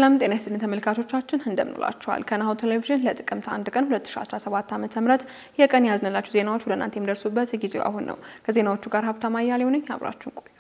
ሰላም ጤና ይስጥልን ተመልካቾቻችን እንደምንላችኋል። ከናሁ ቴሌቪዥን ለጥቅምት አንድ ቀን 2017 ዓ.ም የቀን ያዝንላችሁ ዜናዎች ወደ እናንተ የሚደርሱበት ጊዜው አሁን ነው። ከዜናዎቹ ጋር ሀብታማ አያሌው ነኝ። አብራችሁን ቆዩ።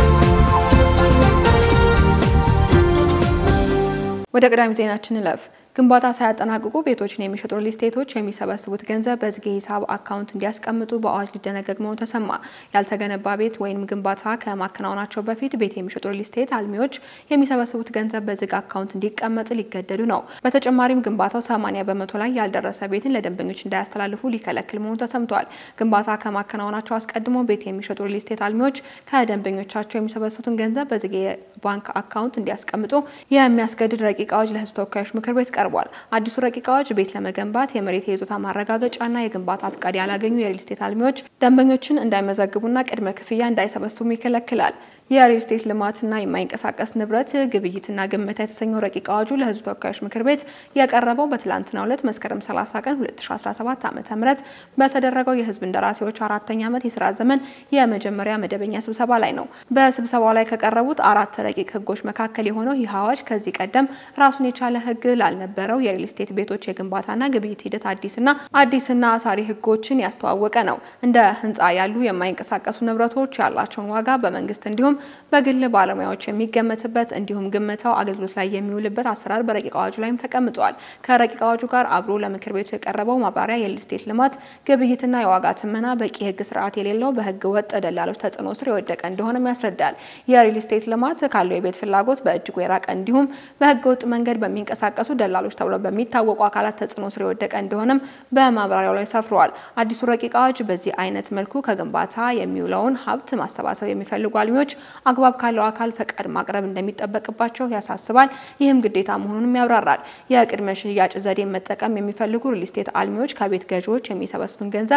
ወደ ቀዳሚ ዜናችን እንለፍ። ግንባታ ሳያጠናቅቁ ቤቶችን የሚሸጡ ሪል ስቴቶች የሚሰበስቡት ገንዘብ በዝግ ሂሳብ አካውንት እንዲያስቀምጡ በአዋጅ ሊደነገግ መሆኑ ተሰማ። ያልተገነባ ቤት ወይም ግንባታ ከማከናወናቸው በፊት ቤት የሚሸጡ ሪል ስቴት አልሚዎች የሚሰበስቡት ገንዘብ በዝግ አካውንት እንዲቀመጥ ሊገደዱ ነው። በተጨማሪም ግንባታው 80 በመቶ ላይ ያልደረሰ ቤትን ለደንበኞች እንዳያስተላልፉ ሊከለክል መሆኑ ተሰምቷል። ግንባታ ከማከናወናቸው አስቀድሞ ቤት የሚሸጡ ሪል ስቴት አልሚዎች ከደንበኞቻቸው የሚሰበስቡትን ገንዘብ በዝግ የባንክ አካውንት እንዲያስቀምጡ የሚያስገድድ ረቂቅ አዋጅ ለሕዝብ ተወካዮች ምክር ቤት ቀርቧል። አዲሱ ረቂቅ አዋጅ ቤት ለመገንባት የመሬት የይዞታ ማረጋገጫና የግንባታ ፍቃድ ያላገኙ የሪል ስቴት አልሚዎች ደንበኞችን እንዳይመዘግቡና ቅድመ ክፍያ እንዳይሰበስቡ ይከለክላል። የሪል ስቴት ልማትና የማይንቀሳቀስ ንብረት ግብይትና ግመታ የተሰኘው ረቂቅ አዋጁ ለሕዝብ ተወካዮች ምክር ቤት የቀረበው በትላንትናው ዕለት መስከረም 30 ቀን 2017 ዓ.ም በተደረገው የሕዝብ እንደራሴዎች አራተኛ ዓመት የስራ ዘመን የመጀመሪያ መደበኛ ስብሰባ ላይ ነው። በስብሰባው ላይ ከቀረቡት አራት ረቂቅ ሕጎች መካከል የሆነው ይህ አዋጅ ከዚህ ቀደም ራሱን የቻለ ሕግ ላልነበረው የሪል ስቴት ቤቶች የግንባታና ግብይት ሂደት አዲስና አዲስና አሳሪ ሕጎችን ያስተዋወቀ ነው። እንደ ህንፃ ያሉ የማይንቀሳቀሱ ንብረቶች ያላቸውን ዋጋ በመንግስት እንዲሁም በግል ባለሙያዎች የሚገመትበት እንዲሁም ግምታው አገልግሎት ላይ የሚውልበት አሰራር በረቂቅ አዋጁ ላይም ተቀምጧል። ከረቂቅ አዋጁ ጋር አብሮ ለምክር ቤቱ የቀረበው ማብራሪያ የሪል ስቴት ልማት ግብይትና የዋጋ ትመና በቂ ህግ ስርዓት የሌለው በህገ ወጥ ደላሎች ተጽዕኖ ስር የወደቀ እንደሆነም ያስረዳል። የሪል ስቴት ልማት ካለው የቤት ፍላጎት በእጅጉ የራቀ እንዲሁም በህገ ወጥ መንገድ በሚንቀሳቀሱ ደላሎች ተብለው በሚታወቁ አካላት ተጽዕኖ ስር የወደቀ እንደሆነም በማብራሪያው ላይ ሰፍረዋል። አዲሱ ረቂቅ አዋጅ በዚህ አይነት መልኩ ከግንባታ የሚውለውን ሀብት ማሰባሰብ የሚፈልጉ አልሚዎች አግባብ ካለው አካል ፈቃድ ማቅረብ እንደሚጠበቅባቸው ያሳስባል። ይህም ግዴታ መሆኑንም ያብራራል። የቅድመ ሽያጭ ዘዴን መጠቀም የሚፈልጉ ሪል ስቴት አልሚዎች ከቤት ገዢዎች የሚሰበስቡን ገንዘብ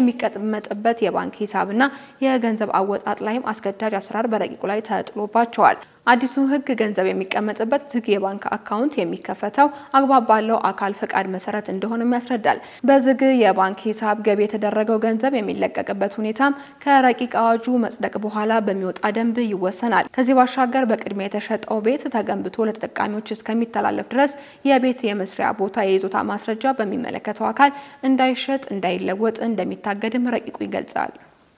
የሚቀመጥበት የባንክ ሂሳብና የገንዘብ አወጣጥ ላይም አስገዳጅ አሰራር በረቂቁ ላይ ተጥሎባቸዋል። አዲሱ ህግ ገንዘብ የሚቀመጥበት ዝግ የባንክ አካውንት የሚከፈተው አግባብ ባለው አካል ፈቃድ መሰረት እንደሆነም ያስረዳል። በዝግ የባንክ ሂሳብ ገቢ የተደረገው ገንዘብ የሚለቀቅበት ሁኔታም ከረቂቅ አዋጁ መጽደቅ በኋላ በሚወጣ ደንብ ይወሰናል። ከዚህ ባሻገር በቅድሚያ የተሸጠው ቤት ተገንብቶ ለተጠቃሚዎች እስከሚተላለፍ ድረስ የቤት የመስሪያ ቦታ የይዞታ ማስረጃ በሚመለከተው አካል እንዳይሸጥ፣ እንዳይለወጥ እንደሚታገድም ረቂቁ ይገልጻል።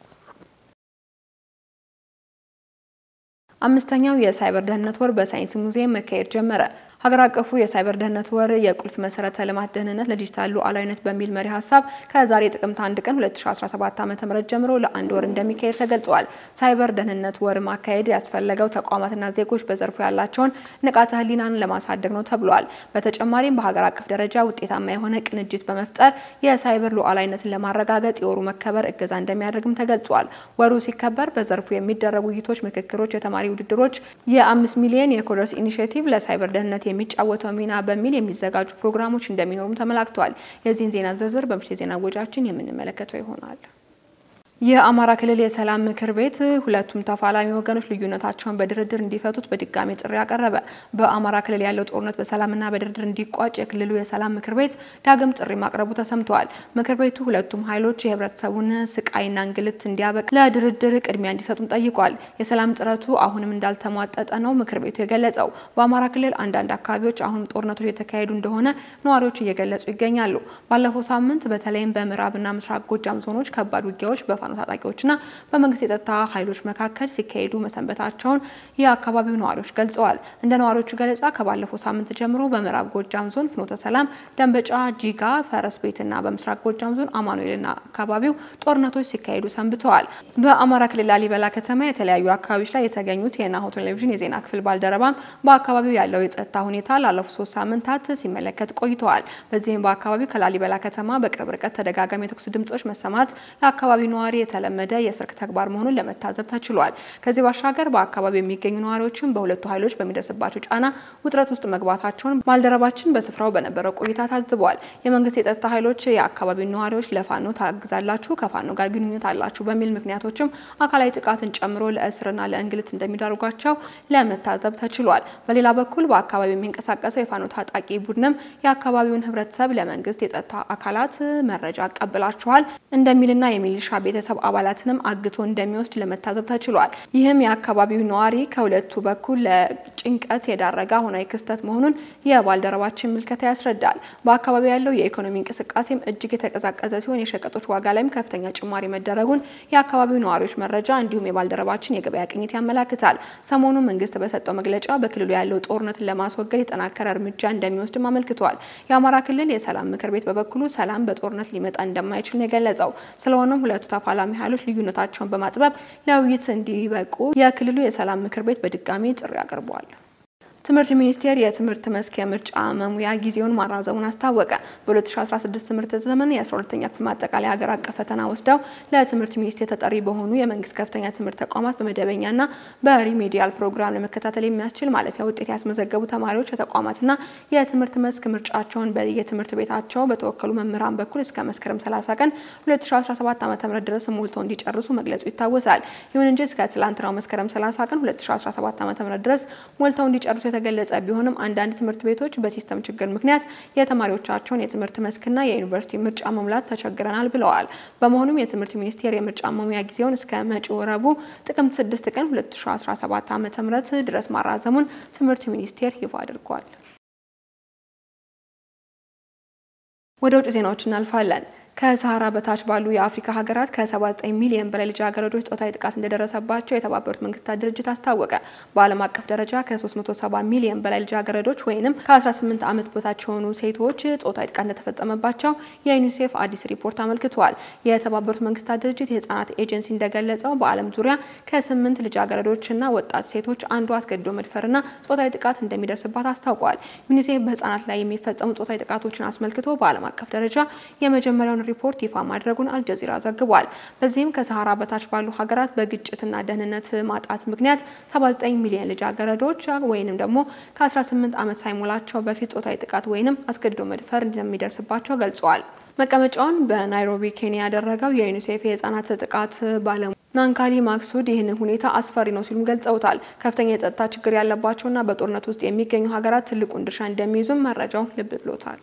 አምስተኛው የሳይበር ደህንነት ወር በሳይንስ ሙዚየም መካሄድ ጀመረ። ሀገር አቀፉ የሳይበር ደህንነት ወር የቁልፍ መሰረተ ልማት ደህንነት ለዲጂታል ሉዓላዊነት በሚል መሪ ሀሳብ ከዛሬ ጥቅምት አንድ ቀን 2017 ዓ.ም ጀምሮ ለአንድ ወር እንደሚካሄድ ተገልጿል። ሳይበር ደህንነት ወር ማካሄድ ያስፈለገው ተቋማትና ዜጎች በዘርፉ ያላቸውን ንቃተ ህሊናን ለማሳደግ ነው ተብሏል። በተጨማሪም በሀገር አቀፍ ደረጃ ውጤታማ የሆነ ቅንጅት በመፍጠር የሳይበር ሉዓላዊነትን ለማረጋገጥ የወሩ መከበር እገዛ እንደሚያደርግም ተገልጿል። ወሩ ሲከበር በዘርፉ የሚደረጉ ውይይቶች፣ ምክክሮች፣ የተማሪ ውድድሮች፣ የአምስት ሚሊዮን የኮደርስ ኢኒሽቲቭ ለሳይበር ደህንነት የሚጫወተው ሚና በሚል የሚዘጋጁ ፕሮግራሞች እንደሚኖሩም ተመላክቷል። የዚህን ዜና ዝርዝር በምሽት የዜና ወጃችን የምንመለከተው ይሆናል። የአማራ ክልል የሰላም ምክር ቤት ሁለቱም ተፋላሚ ወገኖች ልዩነታቸውን በድርድር እንዲፈቱት በድጋሚ ጥሪ አቀረበ። በአማራ ክልል ያለው ጦርነት በሰላምና በድርድር እንዲቋጭ የክልሉ የሰላም ምክር ቤት ዳግም ጥሪ ማቅረቡ ተሰምተዋል። ምክር ቤቱ ሁለቱም ኃይሎች የህብረተሰቡን ስቃይና እንግልት እንዲያበቅ ለድርድር ቅድሚያ እንዲሰጡም ጠይቋል። የሰላም ጥረቱ አሁንም እንዳልተሟጠጠ ነው ምክር ቤቱ የገለጸው። በአማራ ክልል አንዳንድ አካባቢዎች አሁንም ጦርነቶች የተካሄዱ እንደሆነ ነዋሪዎች እየገለጹ ይገኛሉ። ባለፈው ሳምንት በተለይም በምዕራብና ምስራቅ ጎጃም ዞኖች ከባድ ውጊያዎች በፋኖ ታጣቂዎችና በመንግስት የጸጥታ ኃይሎች መካከል ሲካሄዱ መሰንበታቸውን የአካባቢው ነዋሪዎች ገልጸዋል። እንደ ነዋሪዎቹ ገለጻ ከባለፈው ሳምንት ጀምሮ በምዕራብ ጎጃም ዞን ፍኖተ ሰላም፣ ደንበጫ፣ ጂጋ፣ ፈረስ ቤትና በምስራቅ ጎጃም ዞን አማኑኤልና አካባቢው ጦርነቶች ሲካሄዱ ሰንብተዋል። በአማራ ክልል ላሊበላ ከተማ የተለያዩ አካባቢዎች ላይ የተገኙት የናሁ ቴሌቪዥን የዜና ክፍል ባልደረባም በአካባቢው ያለው የጸጥታ ሁኔታ ላለፉት ሶስት ሳምንታት ሲመለከት ቆይተዋል። በዚህም በአካባቢው ከላሊበላ ከተማ በቅርብ ርቀት ተደጋጋሚ የተኩስ ድምጾች መሰማት ለአካባቢው ነዋሪ የተለመደ የስልክ ተግባር መሆኑን ለመታዘብ ተችሏል። ከዚህ ባሻገር በአካባቢው የሚገኙ ነዋሪዎችም በሁለቱ ኃይሎች በሚደርስባቸው ጫና ውጥረት ውስጥ መግባታቸውን ባልደረባችን በስፍራው በነበረው ቆይታ ታዝበዋል። የመንግስት የጸጥታ ኃይሎች የአካባቢው ነዋሪዎች ለፋኖ ታግዛላችሁ፣ ከፋኖ ጋር ግንኙነት አላችሁ በሚል ምክንያቶችም አካላዊ ጥቃትን ጨምሮ ለእስርና ለእንግልት እንደሚዳርጓቸው ለመታዘብ ተችሏል። በሌላ በኩል በአካባቢው የሚንቀሳቀሰው የፋኖ ታጣቂ ቡድንም የአካባቢውን ህብረተሰብ ለመንግስት የጸጥታ አካላት መረጃ አቀብላችኋል እንደሚልና የሚሊሻ ቤተሰብ ቤተሰብ አባላትንም አግቶ እንደሚወስድ ለመታዘብ ተችሏል። ይህም የአካባቢው ነዋሪ ከሁለቱ በኩል ለጭንቀት የዳረገ አሁናዊ ክስተት መሆኑን የባልደረባችን ምልከታ ያስረዳል። በአካባቢው ያለው የኢኮኖሚ እንቅስቃሴም እጅግ የተቀዛቀዘ ሲሆን የሸቀጦች ዋጋ ላይም ከፍተኛ ጭማሪ መደረጉን የአካባቢው ነዋሪዎች መረጃ እንዲሁም የባልደረባችን የገበያ ቅኝት ያመላክታል። ሰሞኑን መንግስት በሰጠው መግለጫ በክልሉ ያለው ጦርነትን ለማስወገድ የጠናከረ እርምጃ እንደሚወስድም አመልክቷል። የአማራ ክልል የሰላም ምክር ቤት በበኩሉ ሰላም በጦርነት ሊመጣ እንደማይችል ነው የገለጸው። ስለሆነም ሁለቱ ተፋላሚ ኃይሎች ልዩነታቸውን በማጥበብ ለውይይት እንዲበቁ የክልሉ የሰላም ምክር ቤት በድጋሚ ጥሪ አቅርቧል። ትምህርት ሚኒስቴር የትምህርት መስክ የምርጫ መሙያ ጊዜውን ማራዘሙን አስታወቀ። በ2016 ትምህርት ዘመን የ12ኛ ክፍል ማጠቃለያ ሀገር አቀፍ ፈተና ወስደው ለትምህርት ሚኒስቴር ተጠሪ በሆኑ የመንግስት ከፍተኛ ትምህርት ተቋማት በመደበኛና በሪሜዲያል ፕሮግራም ለመከታተል የሚያስችል ማለፊያ ውጤት ያስመዘገቡ ተማሪዎች የተቋማትና የትምህርት መስክ ምርጫቸውን በየትምህርት ቤታቸው በተወከሉ መምህራን በኩል እስከ መስከረም 30 ቀን 2017 ዓ.ም ድረስ ሞልተው እንዲጨርሱ መግለጹ ይታወሳል። ይሁን እንጂ እስከ ትላንትናው መስከረም 30 ቀን 2017 ዓ.ም ድረስ ሞልተው እንዲጨርሱ የተገለጸ ቢሆንም አንዳንድ ትምህርት ቤቶች በሲስተም ችግር ምክንያት የተማሪዎቻቸውን የትምህርት መስክና የዩኒቨርሲቲ ምርጫ መሙላት ተቸግረናል ብለዋል። በመሆኑም የትምህርት ሚኒስቴር የምርጫ መሙያ ጊዜውን እስከ መጪው ረቡዕ ጥቅምት 6 ቀን 2017 ዓ.ም ድረስ ማራዘሙን ትምህርት ሚኒስቴር ይፋ አድርጓል። ወደ ውጭ ዜናዎች እናልፋለን። ከሰሃራ በታች ባሉ የአፍሪካ ሀገራት ከ79 ሚሊዮን በላይ ልጃገረዶች ጾታዊ ጥቃት እንደደረሰባቸው የተባበሩት መንግስታት ድርጅት አስታወቀ። በዓለም አቀፍ ደረጃ ከ370 ሚሊዮን በላይ ልጃገረዶች ወይም ከ18 ዓመት በታች የሆኑ ሴቶች ጾታዊ ጥቃት እንደተፈጸመባቸው የዩኒሴፍ አዲስ ሪፖርት አመልክቷል። የተባበሩት መንግስታት ድርጅት የህጻናት ኤጀንሲ እንደገለጸው በዓለም ዙሪያ ከስምንት ልጃገረዶችና ወጣት ሴቶች አንዱ አስገድዶ መድፈርና ጾታዊ ጥቃት እንደሚደርስባት አስታውቋል። ዩኒሴፍ በህጻናት ላይ የሚፈጸሙ ጾታዊ ጥቃቶችን አስመልክቶ በዓለም አቀፍ ደረጃ የመጀመሪያውን ሪፖርት ይፋ ማድረጉን አልጀዚራ ዘግቧል። በዚህም ከሰሃራ በታች ባሉ ሀገራት በግጭትና ደህንነት ማጣት ምክንያት 79 ሚሊዮን ልጃገረዶች ወይንም ደግሞ ከ18 ዓመት ሳይሞላቸው በፊት ጾታዊ ጥቃት ወይንም አስገድዶ መድፈር እንደሚደርስባቸው ገልጿል። መቀመጫውን በናይሮቢ ኬንያ ያደረገው የዩኒሴፍ የህጻናት ጥቃት ባለሙ ናንካሊ ማክሱድ ይህንን ሁኔታ አስፈሪ ነው ሲሉም ገልጸውታል። ከፍተኛ የጸጥታ ችግር ያለባቸውና በጦርነት ውስጥ የሚገኙ ሀገራት ትልቁን ድርሻ እንደሚይዙም መረጃው ልብ ብሎታል።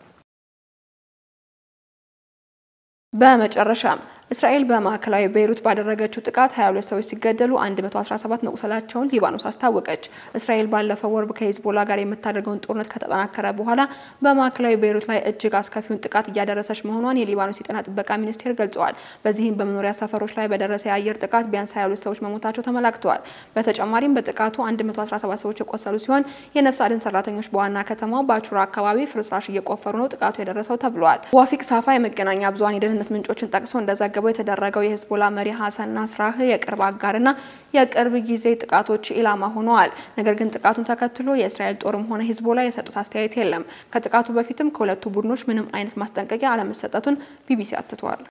በመጨረሻም እስራኤል በማዕከላዊ ቤይሩት ባደረገችው ጥቃት 22 ሰዎች ሲገደሉ 117 መቁሰላቸውን ሊባኖስ አስታወቀች። እስራኤል ባለፈው ወር ከሂዝቦላ ጋር የምታደርገውን ጦርነት ከተጠናከረ በኋላ በማዕከላዊ ቤይሩት ላይ እጅግ አስከፊውን ጥቃት እያደረሰች መሆኗን የሊባኖስ የጤና ጥበቃ ሚኒስቴር ገልጸዋል። በዚህም በመኖሪያ ሰፈሮች ላይ በደረሰ የአየር ጥቃት ቢያንስ 22 ሰዎች መሞታቸው ተመላክተዋል። በተጨማሪም በጥቃቱ 117 ሰዎች የቆሰሉ ሲሆን የነፍስ አድን ሰራተኞች በዋና ከተማው ባቹራ አካባቢ ፍርስራሽ እየቆፈሩ ነው ጥቃቱ የደረሰው ተብሏል። ዋፊቅ ሳፋ የመገናኛ ብዙኃን የደህንነት ምንጮችን ጠቅሶ እንደዘገበው የተደረገው የሂዝቦላ መሪ ሀሰን ናስራህ የቅርብ አጋርና የቅርብ ጊዜ ጥቃቶች ኢላማ ሆነዋል። ነገር ግን ጥቃቱን ተከትሎ የእስራኤል ጦርም ሆነ ሂዝቦላ የሰጡት አስተያየት የለም። ከጥቃቱ በፊትም ከሁለቱ ቡድኖች ምንም አይነት ማስጠንቀቂያ አለመሰጠቱን ቢቢሲ አትቷል።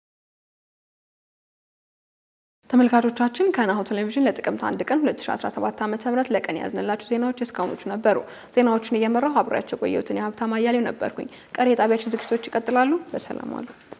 ተመልካቾቻችን ከናሁ ቴሌቪዥን ለጥቅምት አንድ ቀን 2017 ዓ.ም ለቀን ያዝንላችሁ ዜናዎች እስካሁኖቹ ነበሩ። ዜናዎቹን እየመራሁ አብሬያቸው ቆየሁትን የሀብታም አያሌው ነበርኩኝ። ቀሪ የጣቢያችን ዝግጅቶች ይቀጥላሉ። በሰላም አሉ።